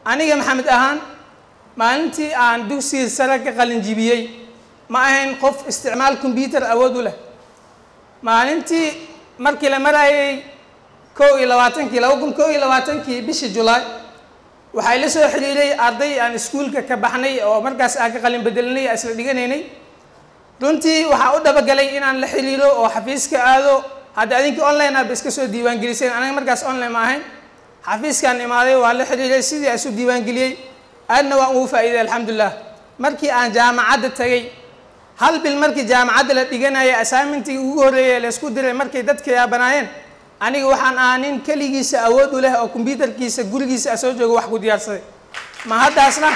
aniga maxamed ahaan maalintii aan dugsiga sare ka qalinjibiyey ma ahayn qof isticmaal combyuter awood u leh maalintii markii la marayay kow iyo labaatankii laba kun kow iyo labaatankii bishii julaay waxaa ila soo xiriiray arday aan iskuulka ka baxnay oo markaas aan ka qalin bedelinay aan isla dhiganaynay runtii waxaa u dhabagalay inaan la xiriiro oo xafiiska aado hadda adinka online aaba iska soo diiwaangeliseen aniga markaas online ma ahayn xafiiskaan imaaday waa la xiriiray sidii aan isu diiwaangeliyey aadna waan ugu faa'iiday alxamdulilah markii aan jaamacadda tagay hal bil markii jaamacadda la dhiganaya assignmentii ugu horreeyay laysku diray markay dadka yaabanaayeen aniga waxaan ahaa nin keligiisa awood u leh oo kombyutarkiisa gurigiisa a soo joogo wax ku diyaarsaday ma haddaasna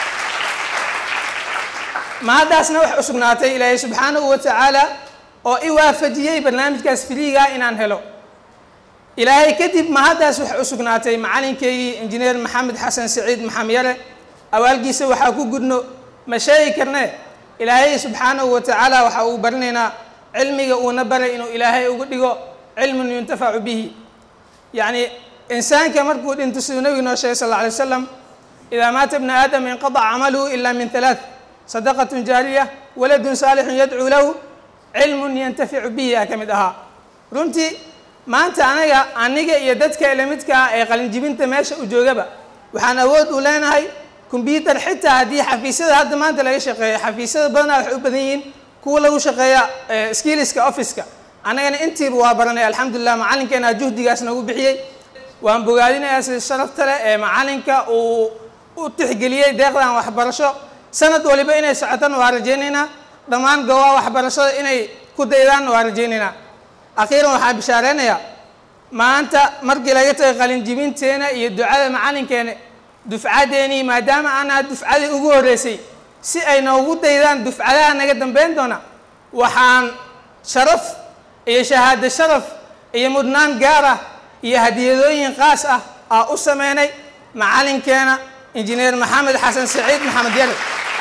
ma haddaasna wax u sugnaatay ilaahay subxaanahu wa tacaala oo i waafajiyey barnaamijkaas filiigaa inaan helo ilaahay kadib ma haddaas wax u sugnaatay macalinkeygii injineer maxamed xasan saciid maxamed yare awaalkiisa waxaa ku gudno ma sheegi karne ilaahay subxaanahu wa tacaala waxa uu barinaynaa cilmiga uuna baray inuu ilaahay uga dhigo cilmun yuntafacu bihi yacni insaanka markuu dhinto siduu nebigu noo sheegay sal alla alay wasalam idaa maata bna aadam inqadaca camaluhu ila min halaath sadaqatun jaariya waladun saalixun yadcuu lahu cilmun yantaficu bihi aa ka mid ahaa runtii maanta anaga aniga iyo dadka ilamidka ah ee qalinjibinta meesha u joogaba waxaan awood u leenahay combyuter xitaa haddii xafiisyada hadda maanta laga shaqeeyo xafiisyada badanaa waxay u badan yihiin kuwa lagu shaqeeya skiliska officeka annagana intiiba waa baranay alxamdulilah macalinkeena juhdigaas nagu bixiyey waan bogaadinayaa sida sharafta leh ee macalinka uu u tixgeliyey deeqdan waxbarasho sanad waliba inay socotana waa rajaynaynaa dhammaan goobaha waxbarashada inay ku daydaanna waa rajaynaynaa akhiiran waxaan bishaareynayaa maanta markii laga tagay qalinjibinteena iyo ducada macalinkeena dufcaddeenii maadaama aanaa dufcadii ugu horreysay si ay noogu daydaan dufcadaha naga dambeyn doona waxaan sharaf iyo shahaado sharaf iyo mudnaan gaar ah iyo hadiyadooyin qaas ah aa u sameynay macalinkeena injineer maxamed xasan saciid maxamed yare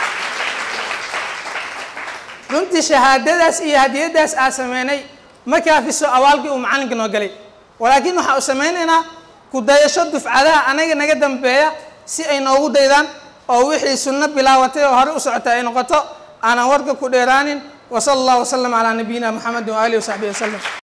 runtii shahaadadaas iyo hadiyadaas aa sameynay ma kaafiso awaalkii uu macalinka noo galay walaakiin waxaa u samaynaynaa ku dayasho dufcadaha anaga naga dambeeya si ay noogu daydaan oo wixii sunno bilaawatay oo hore u socota ay noqoto aanan warka ku dheeraanin وصلى الله وسلم على نبينا محمد وآله وصحبه وسلم